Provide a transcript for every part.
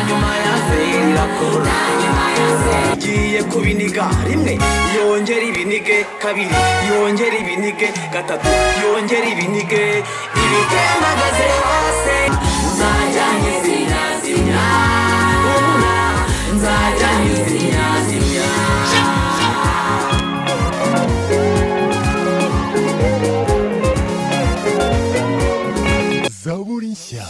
nyuma ya zera kora igiye kubiniga rimwe yongera ibinige kabiri yongera ibinige gatatu yongera ibinige ibitembagaze hose uzajya nyizinyazinya ubura nzajya nyizinyazinya zaburi nshya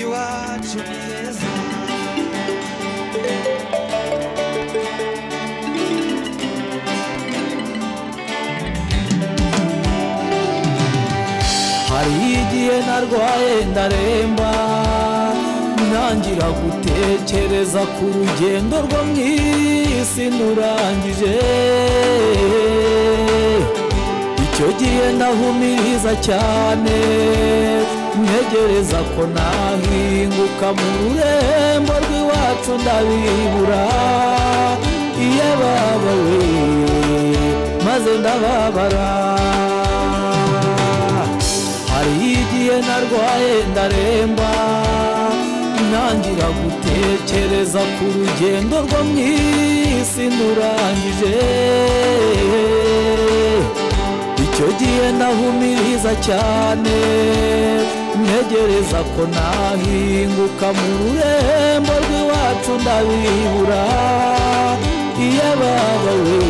iwacu ni heza hari igihe narwaye ndaremba ntangira gutekereza ku rugendo rwo mu isi ndurangije icyo gihe ndahumiriza cyane ntegereza ko nahinguka mu rurembo rw'iwacu ndabibura iyo babawe maze ndababara hari igihe narwaye ndaremba ntangira gutekereza ku rugendo rwo mu isi ndurangije icyo gihe ndahumiriza cyane ntegereza ko nahinguka mu rurembo rw'iwacu ndabibura iyo ababawe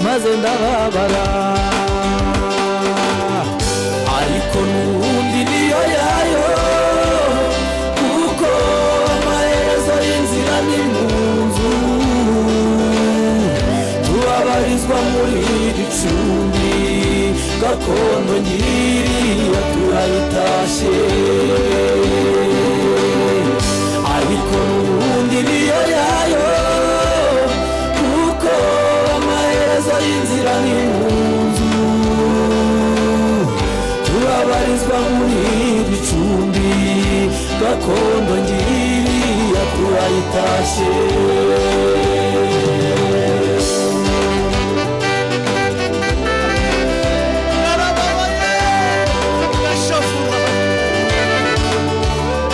maze ndababara ariko n'ubundi niyo yayo kuko amaherezo y'inzira ni mu nzu tubabarizwa muri iri cumbi gakondo nyiriya turayitashye ariko n'ubundi niyo yayo kuko amaherezo y'inzira ni mu nzu turabarizwa muri bicumbi gakondo ngiriya turayitashye narababaye ndashafura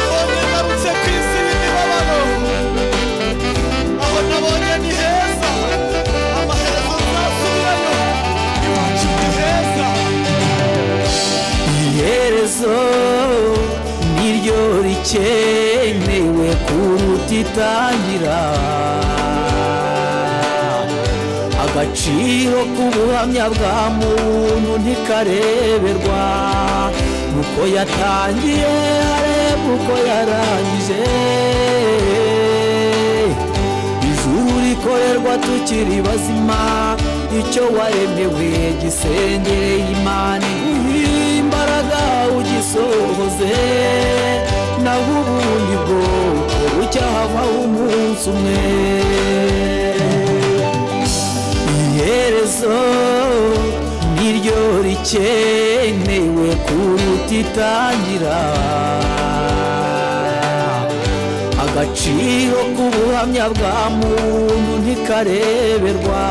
none ngarutse ku isi y'imibabaro aho nabonye ni heza amaherezo nzasubirayo iwacu ni heza iherezo niryo rikenewe kuruta itangira agaciro k'ubuhamya bwa muntu ntikareberwa uko yatangiye areba uko yarangije ijuru rikorerwa tukiri bazima icyo waremewe gisengere imana iguhe imbaraga ugisohoze naho ubundi bwo bucyahavaho umunsi umwe iherezo niryo rikenewe kuruta itangira agaciro k'ubuhamya bwa muntu ntikareberwa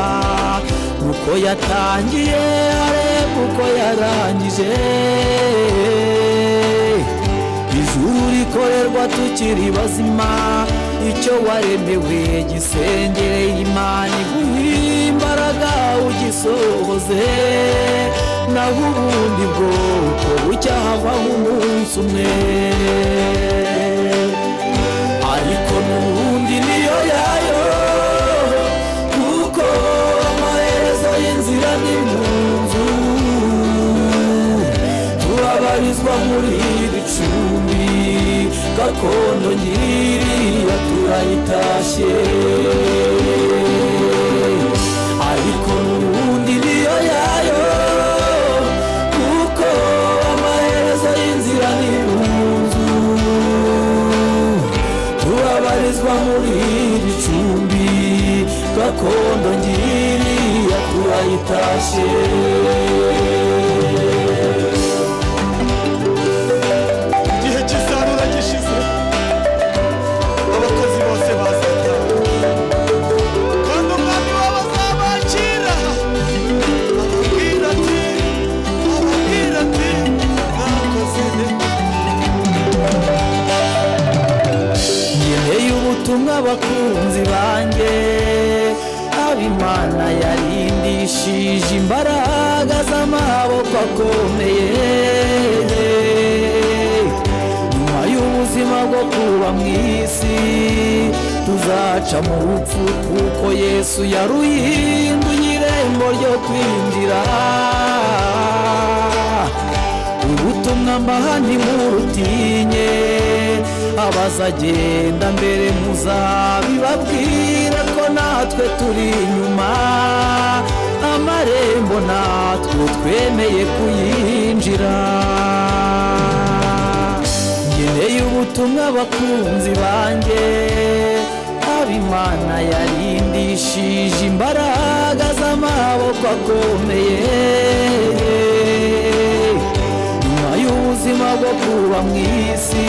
uko yatangiye areba uko yarangije ijuru rikorerwa tukiri bazima icyo waremewe gisengere imana iguhe imbaraga ugisohoze naho ubundi bwoko bucyahavaho umunsi umwe ariko n'ubundi niyo yayo kuko amaherezo y'inzira ni mu nzu turabarizwa muri iri cumbi gakondo nyiriya turayitashye ariko n'ubundi niyo yayo kuko amaherezo y'inzira ni mu nzu turabarizwa muri iri cumbi gakondo ngiriya turayitashye igihe cy'isarura gishize abakozi bose bazitawe kandi umwami wabaza bakunzi banjye abimana yarindishije imbaraga z'amaboko akomeye nyuma y'ubuzima bwo kuba mu isi tuzaca mu rupfu kuko yesu yaruhinduye irembo ryo kwinjira ubutumwa mbaha ntimurutinye abazagenda mbere muzabibabwira ko natwe turi inyuma amarembo natwe twemeye kuyinjira ngeneye ubutumwa abakunzi banjye abimana yarindishije imbaraga z'amaboko akomeye nyuma y'ubuzima bwo kuba mu isi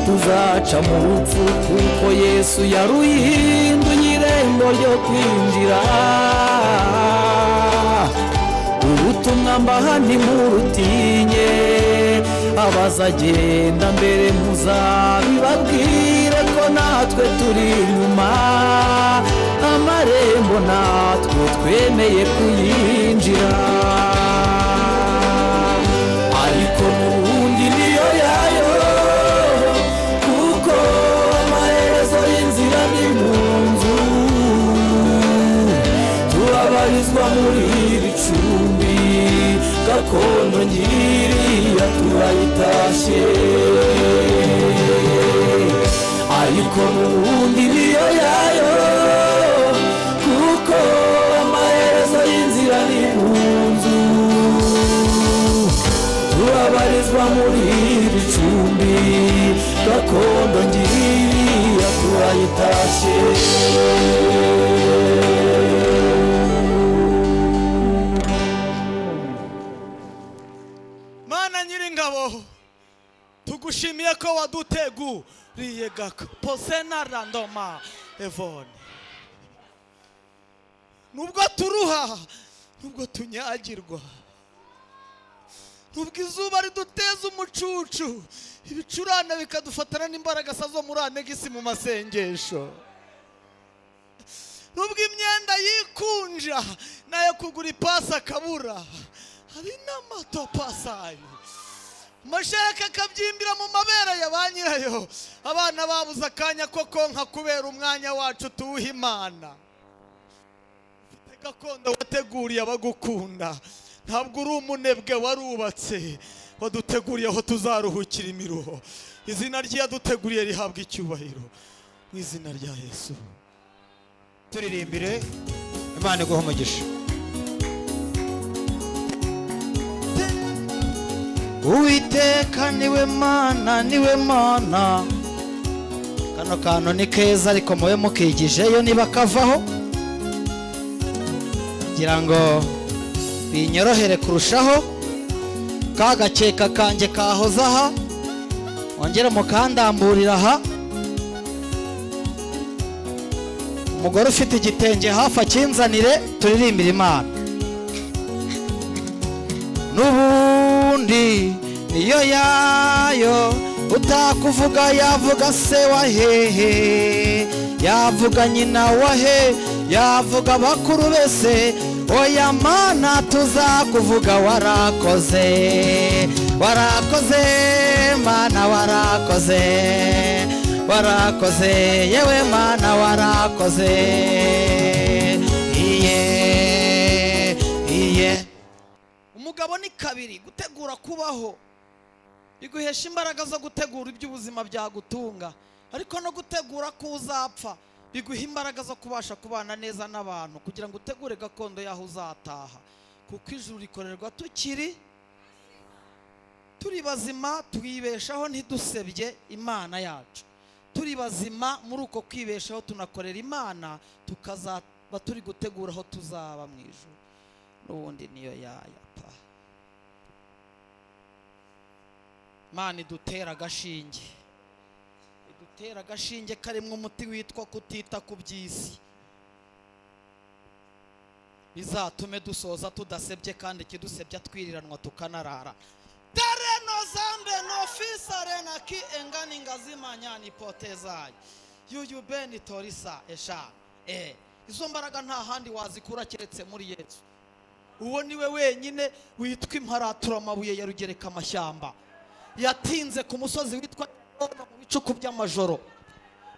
tuzaca mu rupfu kuko yesu yaruhinduye irembo ryo kwinjira ubutumwa mbaha ntimurutinye abazagenda mbere muzabibabwire ko natwe turi inyuma amarembo natwe twemeye kuyinjira ariko n'ubundi niyo yayo kuko amaherezo y'inzira ni mu nzu turabarizwa muri iri cumbi gakondo ngiriya turayitashye ariko n'ubundi niyo yayo kuko amaherezo y'inzira ni mu nzu turabarizwa muri iri cumbi gakondo ngiriya turayitashye mana nyiringabo tugushimiye ko waduteguriye gaka posena randoma evone nubwo turuha nubwo tunyagirwa nubwo izuba riduteza umucucu ibicurane bikadufatana n'imbaraga zo muri anegisi mu masengesho nubwo imyenda yikunja nayo kugura ipasi akabura hari n'amato pasi ayo amashereka akabyimbira mu mabere ya ba nyirayo abana babuze akanya ko konka kubera umwanya wacu tuwuha imana ufite gakondo wateguriye abagukunda ntabwo uri umunebwe warubatse waduteguriye aho tuzaruhukira imiruho izina ry'iyaduteguriye rihabwa icyubahiro mu izina rya yesu turirimbire imana iguha umugisha uwiteka niwe mana niwe mana kano kantu ni keza ariko mube mukigijeyo niba kavaho kugira ngo binyorohere kurushaho ka gakeka kanjye kahoze aha wongere mukandamburira aha umugore ufite igitenge hafi akinzanire turirimbire imana n'ubundi niyo yayo utakuvuga yavuga se wa hehe yavuga nyina wa he yavuga bakuru bese oya mana tuzakuvuga warakoze warakoze mana warakoze warakoze yewe mana warakoze iye iye umugabo ni kabiri gutegura kubaho biguhesha imbaraga zo gutegura iby'ubuzima byagutunga ariko no gutegura ko uzapfa biguha imbaraga zo kubasha kubana neza n'abantu kugira ngo utegure gakondo y'aho uzataha kuko ijuru rikorerwa tukiri turi bazima twibeshaho ntidusebye imana yacu turi bazima muri uko kwibeshaho tunakorera imana tukazaba turi gutegura aho tuzaba mu ijoro n'ubundi niyo yaya pa imana idutera agashinge idutera agashinge karimo umuti witwa kutita ku by'isi bizatume dusoza tudasebye kandi ikidusebya twiriranwa tukanarara dare no zambe no fisare na ki engani ngazima nyani potezaye yuyu beni torisa eshanu eh izo mbaraga nta handi wazikura keretse muri yesu uwo ni we wenyine witwa imparatura amabuye ya rugereka amashyamba yatinze ku musozi witwa Yono mu bicuku by'amajoro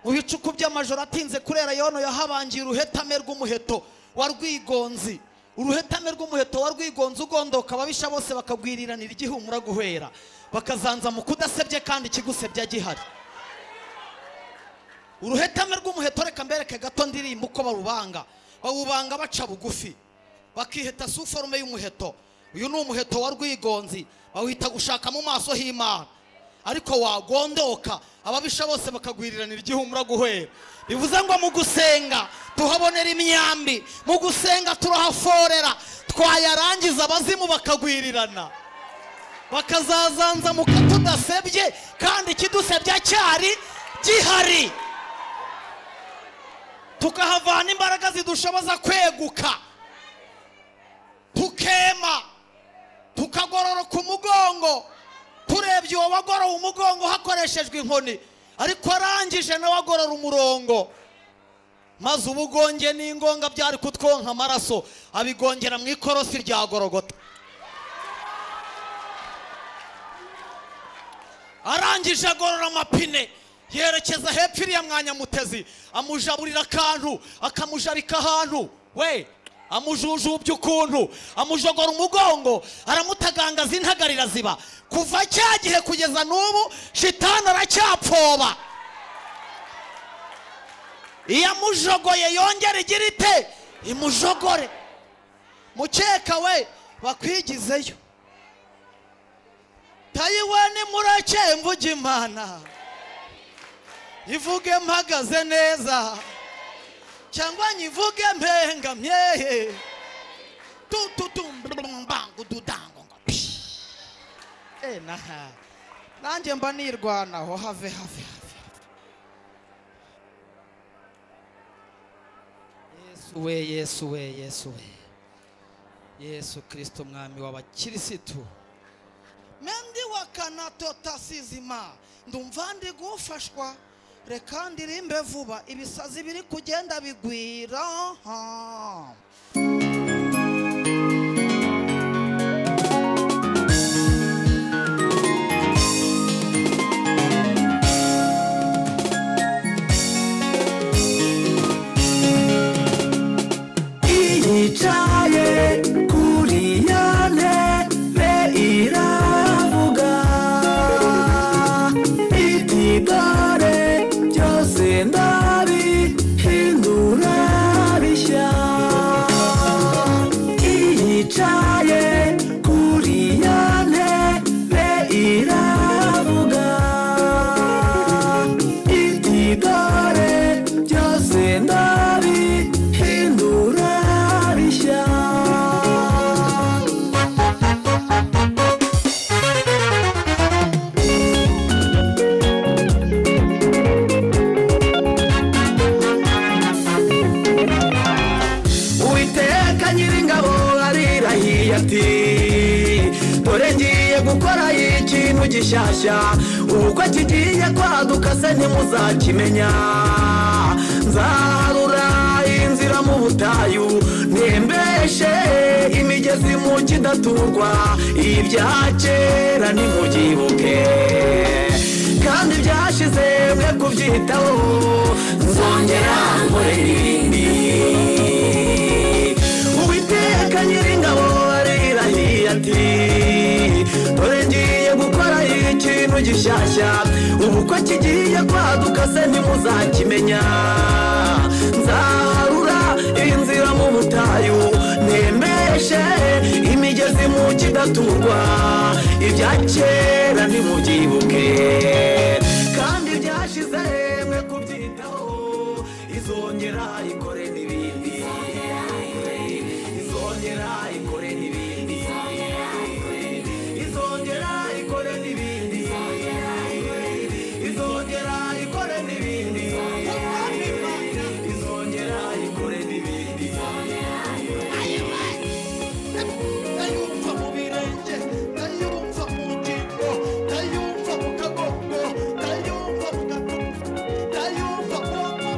mu bicuku by'amajoro atinze kurera yono yahabangiye uruhetame rw'umuheto wa rwigonzi uruhetame rw'umuheto wa rwigonzi ugondoka ababisha bose bakagwiriranira igihumura guhera bakazanza mu kudasebye kandi ikigusebye gihari uruhetame rw'umuheto reka mbereke gato ndirimba uko barubanga bawubanga baca bugufi bakiheta si forume y'umuheto uyu ni umuheto wa rwigonzi bawita gushaka mu maso h'imana ariko wagondoka ababisha bose bakagwiriranira igihumura guhera bivuze ngo mu gusenga tuhabonera imyambi mu gusenga turahaforera twayarangiza abazimu bakagwirirana bakazazanza mu katudasebye kandi ikidusebya cyari gihari tukahavana imbaraga zidushoboza kweguka tukema tukagororoka umugongo turebye uwo wagorowe umugongo hakoreshejwe inkoni ariko arangije nawe agorora umurongo maze ubugonge n'ingonga byari kutwonka amaraso abigongera mu ikorosi rya gorogota arangije agorora amapine yerekeza hepfo iriya mwanyamutezi amujaburira akantu akamujarika ahantu we amujujubya ukuntu amujogora umugongo aramutagangaza intagarira ziba kuva cya gihe kugeza n'ubu shitani aracyapfoba iyo amujogoye yongera igira ite imujogore mukeka we bakwigizeyo tayiwe nimureke mvuge imana ivuge mpagaze neza cyangwa nyivuge mpengamye tututumbangududangongo naha nanjye mba nirwanaho have have have yesu we yesu we yesu we yesu kirisito umwami w'abakirisitu mendi wakanatotasizima ndumva ndi gufashwa reka ndirimbe vuba ibisazi biri kugenda bigwira ha. yicaye kuri ya ntebe iravuga iti dore byose ndabihindura bishya yicaye kuri ya ntebe iravuga iti dore byose ndabihindura bishya uwiteka nyiringabo arirahiye ati dore ngiye gukora ikintu gishyashya ubukwe kigiye kwaduka se ntimuzakimenya nzaharura inzira mu butayu ntembeshe imigezi mu kidaturwa ibya kera nimubyibuke kandi byashize mwe kubyitaho nzongera nkorera ibindi uwiteka nyiringabo arirahiye ati dore ngiye gukora ikintu gishyashya ubukwe kigiye kwaduka se ntimuzakimenya nzaharura inzira mu butayu nemeshe imigezi mu kidaturwa ibya kera ntimubyibuke kandi byashize mwe kubyitaho izongera ikore n'ibindi izongera ikore n'ibindi izongera ikore n'ibindi izongera ikore n'ibindi izongera ikore n'ibindi ndayumva mu birenge ndayumva mu ngingo ndayumva mu kagongo ndayumva mu gatuza ndayumva mu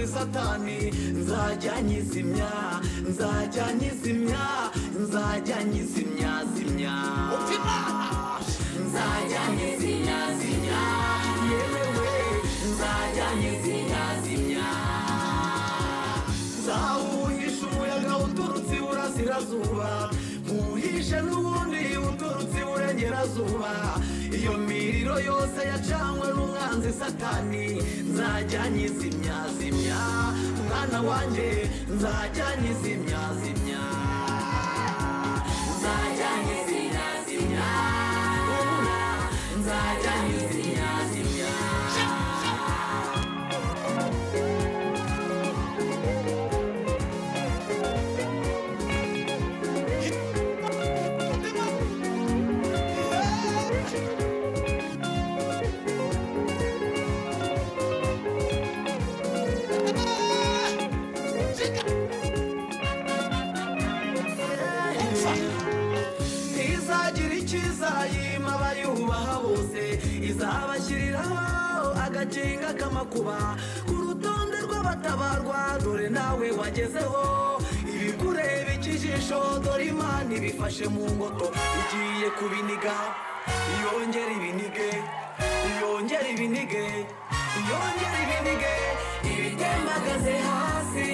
satani nzajya nyizimya nzajya nyizimya nzajya nyizimya zimya nzajya nyizimya zimya yewe nzajya nyizimya zimya zawuhisha umuyaga uturutse iburasirazuba uhishe n'ubundi uturutse iburengerazuba iyo miriro yose yacanywe n'umwanzi satani nzajya nyizimya zimya mwana wanjye nzajya nyizimya zimya nzajya nyizimya zimya nzajya nyizimya zimya izagira icyiza yima abayubaha bose izabashyiriraho agakinga k'amakuba ku rutonde rw'abatabarwa dore nawe wagezeho ibikureba ikijisho dore imana ibifashe mu ngoto igiye kubiniga yongera ibinige yongera ibinige yongera ibinige ibitembagaze hasi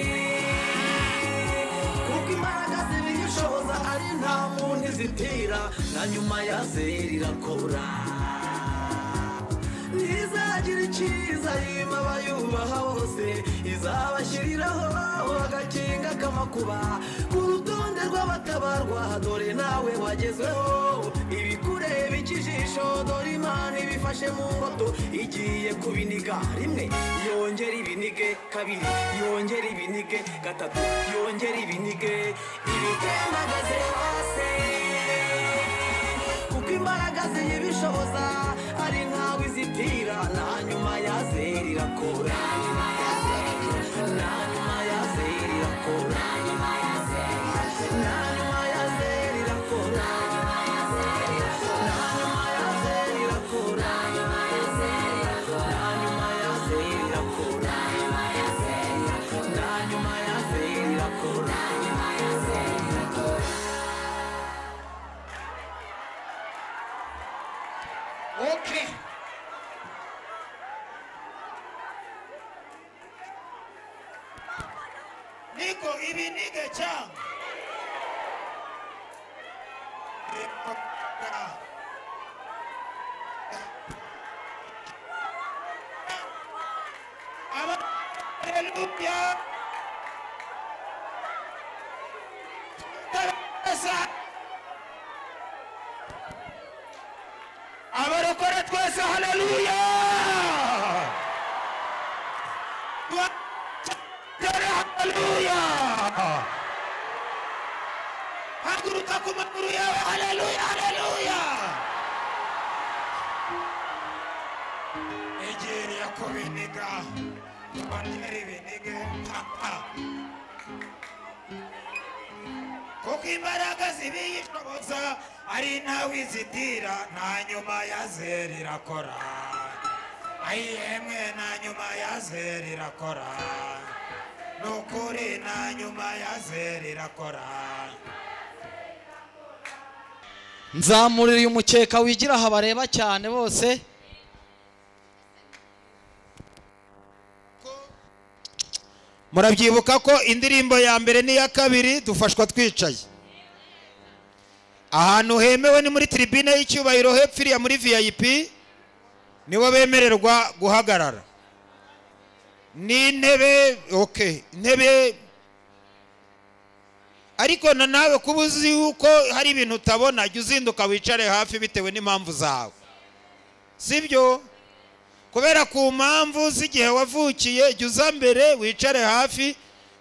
kuko imbaraga zibiyishoboza ari nta muntu izitira na nyuma ya zeri irakora ntizagira icyiza yima abayubaha bose izabashyiriraho agakinga k'amakuba ku rutonde rw'abatabarwa dore nawe wagezweho ibikureba ikijisho dore imana ibifashe mu ngoto igiye kubiniga rimwe yongera ibinige kabiri yongera ibinige gatatu yongera ibinige ibitembagaze hasi kuko imbaraga ziyibishoboza ari ntawe izitira na nyuma ya zeri irakora na nyuma ya zeri irakora na nyuma ya zeri irakora na nyuma ya zeri irakora na nyuma ya zeri irakora na nyuma ya zeri irakora Okay. Niko ibinike cyangwa? Aba- Hallelujah. Yes, abarokore twese haleluya dore haleluya haguruka ku maguru yawe haleluya haleluya egere yakobiniga bantera ibinige papa kuko imbaraga zibiyishoboza ari ntawe izitira nta nyuma ya zeri irakora ayi yemwe nta nyuma ya zeri irakora ni ukuri nta nyuma ya zeri irakora nzamurira umukeka wigira aha bareba cyane bose murabyibuka ko indirimbo ya mbere n'iya kabiri dufashwa twicaye ahantu hemewe ni muri tiribine y'icyubahiro hepfo iriya muri vip nibo bemererwa guhagarara n'intebe oke intebe ariko na nawe kuba uzi yuko hari ibintu utabona jya uzinduka wicare hafi bitewe n'impamvu zawe sibyo kubera ku mpamvu z'igihe wavukiye jya uza mbere wicare hafi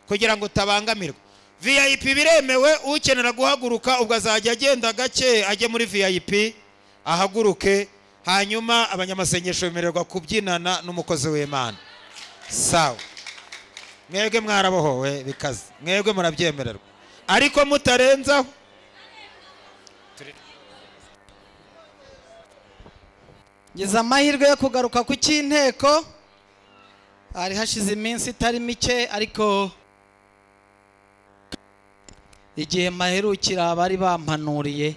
kugira ngo utabangamirwa vip biremewe ukenera guhaguruka ubwo azajya agenda gake ajye muri vip ahaguruke hanyuma abanyamasengesho bemererwa kubyinana n'umukozi w'imana sawa mwebwe mwarabohowe bikaze mwebwe murabyemererwa ariko mutarenzaho ngize amahirwe yo kugaruka ku cy'inteko hari hashize iminsi itari mike ariko igihe maherukira bari bampanuriye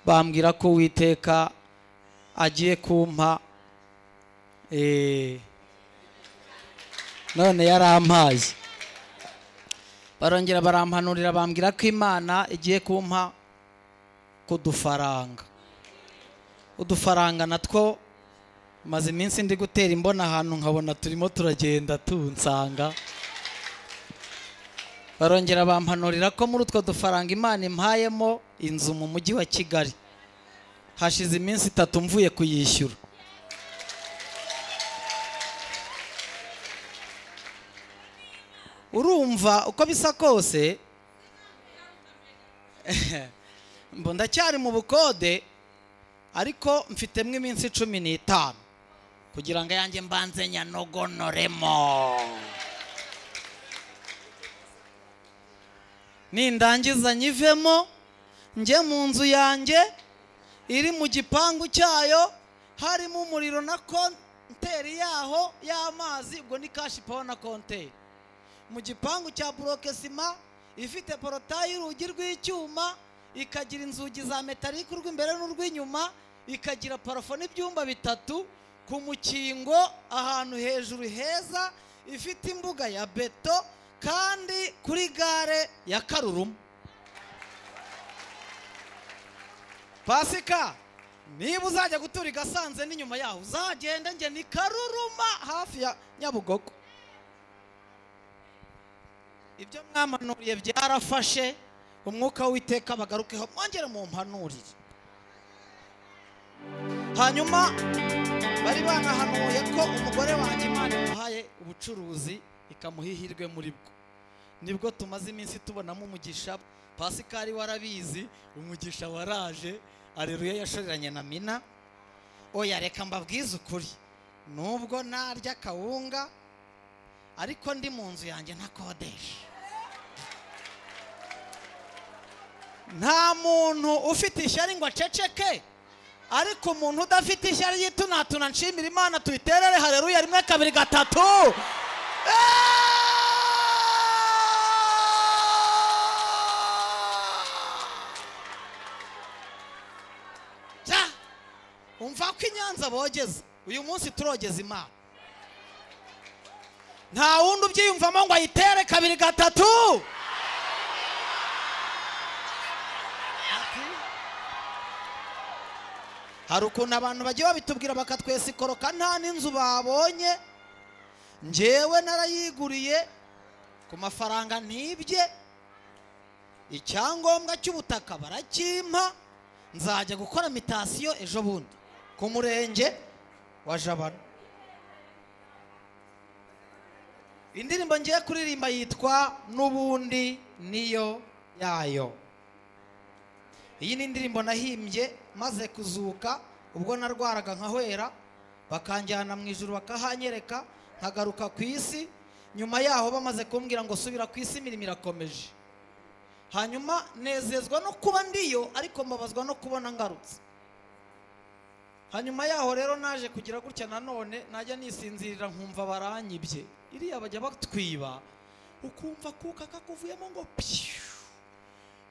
bambwira ko uwiteka agiye kumpa eh, none yarampaye barongera barampanurira bambwira ko imana igiye kumpa ku dufaranga udufaranga natwo maze iminsi ndi gutera imbona ahantu nkabona turimo turagenda tunsanga barongera bampanurira ko muri utwo dufaranga imana impayemo inzu mu mujyi wa kigali hashize iminsi itatu mvuye kuyishyura urumva uko bisa kose mbo ndacyari mu bukode ariko mfitemo iminsi cumi n'itanu kugira ngo ayange mbanze nyanogonoremo nindangiza nyivemo njye mu nzu yanjye iri mu gipangu cyayo harimo umuriro na konteri yaho y'amazi ubwo ni kashi pawa na konteri mu gipangu cya buroke sima ifite porotayi y'urugi rw'icyuma ikagira inzugi za metalike urw'imbere n'urw'inyuma ikagira parafo n'ibyumba bitatu ku mukingo ahantu hejuru heza ifite imbuga ya beto kandi kuri gare ya karuruma pasika niba uzajya gutura i gasanze n'inyuma yaho uzagende njye ni karuruma hafi ya nyabugogo ibyo mwamanuriye byarafashe umwuka w'iteka bagarukeho mwongere mu mpanurire hanyuma bari banahanuye ko umugore wanjye imana imuhaye ubucuruzi ikamuha ihirwe muri bwo nibwo tumaze iminsi tubonamo umugisha pasikari warabizi umugisha waraje areruye yashoreranye na mina oya reka mbabwize ukuri nubwo narya akawunga ariko ndi mu nzu yanjye ntakodesha nta muntu ufite ishyari ngo aceceke ariko umuntu udafite ishyari yitunatuna nshimira imana tuyiterere hareruya rimwe kabiri gatatu Ja! umva ko inyanza bogeza uyu munsi turogeza imana nta wundi ubyiyumvamo ngo ayitere kabiri gatatu hari ukuntu abantu bagiye babitubwira bakatwesikoroka nta n'inzu babonye njyewe narayiguriye ku mafaranga ntibye icyangombwa cy'ubutaka barakimpa nzajya gukora mitasiyo ejo bundi ku murenge wa jabana indirimbo ngiye kuririmba yitwa n'ubundi niyo yayo iyi ni indirimbo nahimbye maze kuzuka ubwo narwaraga nkahwera bakanjyana mu ijoro bakahanyereka nkagaruka ku isi nyuma yaho bamaze kumbwira ngo subira ku isi imirimo irakomeje hanyuma nezezwa no kuba ndiyo ariko mbabazwa no kubona ngarutse hanyuma yaho rero naje kugira gutya nanone najya nisinzirira nkumva baranyibye iriya bajya batwiba ukumva kuka kakuvuyemo ngo piyu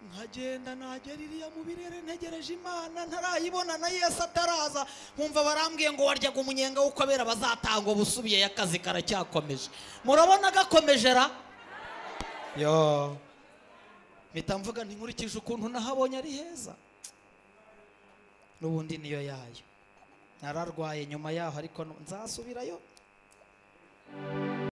nkagenda nagera iriya mu birere ntegereje imana ntarayibona na yesu ataraza nkumva barambwiye ngo waryaga umunyenga w'uko abera bazatangwa busubiye akazi karacyakomeje murabona gakomeje ra yo mpita mvuga ntinkurikije ukuntu nahabonye ari heza n'ubundi niyo yayo nararwaye nyuma yaho ariko nzasubirayo